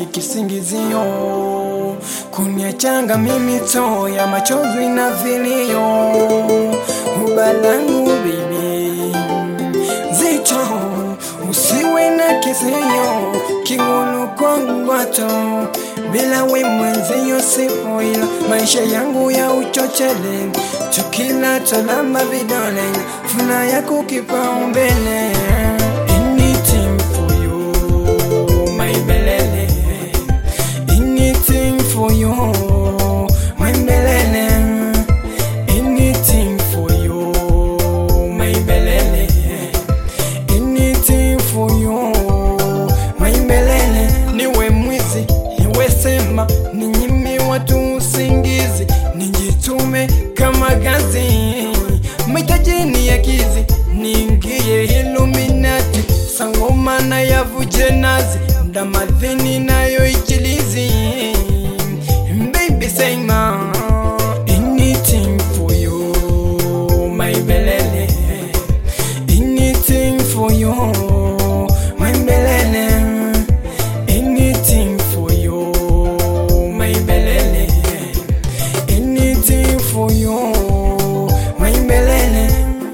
kisingizio kuniachanga mimi to ya machozi na vilio ubalangu bibi zito usiwe na kisio kingulu kwangu wato bila we mwenzio sipo ila maisha yangu ya uchochele tukila tolamba vidole funa yako kipaumbele Anything for you, my belele. Anything for you, my belele. Anything for you, my belele. Anything for you, my belele. Niwe mwizi, niwe sema, ninyime watu usingizi, nijitume kama gazi, mahitaji ni ya kizi, niingie Illuminati, sangoma na yavuje nazi, ndamadhini nayo ichilizi. Baby sema anything for you, my belele. Anything for you, my belele. Anything for you, my belele. Anything for you, my belele.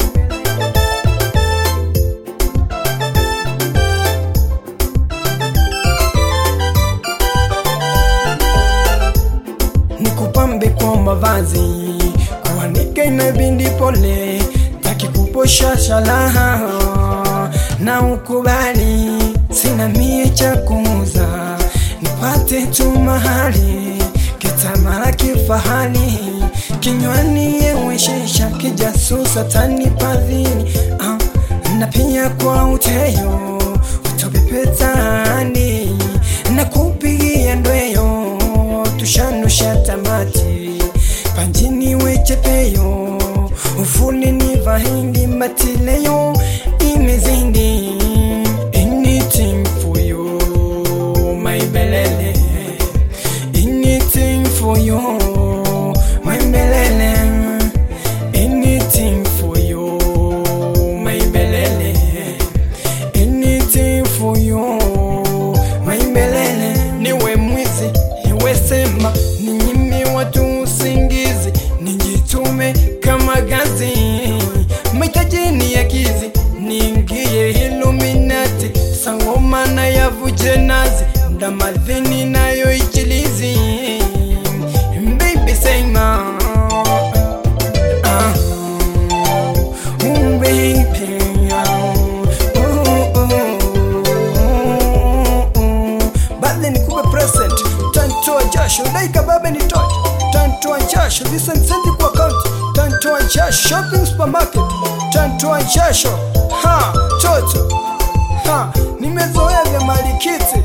nikupambe kwa mavazi kuanika inabindi pole takikuposha shalaha na ukubali sina mie cha kuuza nipate tu mahali kitamara kifahali kinywani yeweshesha kijasusa tanipadhini ah, na pia kwa uteyo utopepetani na kupigia ndweyo tushanusha tamati panjini wechepeyo ufuni ni vahindi matileyo imezindi anything for you my belele anything for you my belele anything for you my belele anything for you my belele niwe mwizi niwe sema ninyime watu usingizi nijitume kama gazi mahitaji ni ya kizi niingie Illuminati sangoma na yavuje nazi ndamadhini nayo ichilizi baby sema ah. Ooh, baby, oh, oh, oh, oh. Badle nikupe present tantoa jasho daika babe nitoe tantoa jasho visensendi kwa kaunti tantoa jasho shopping supermarket tantoa jasho ha toto ha nimezoea vya malikiti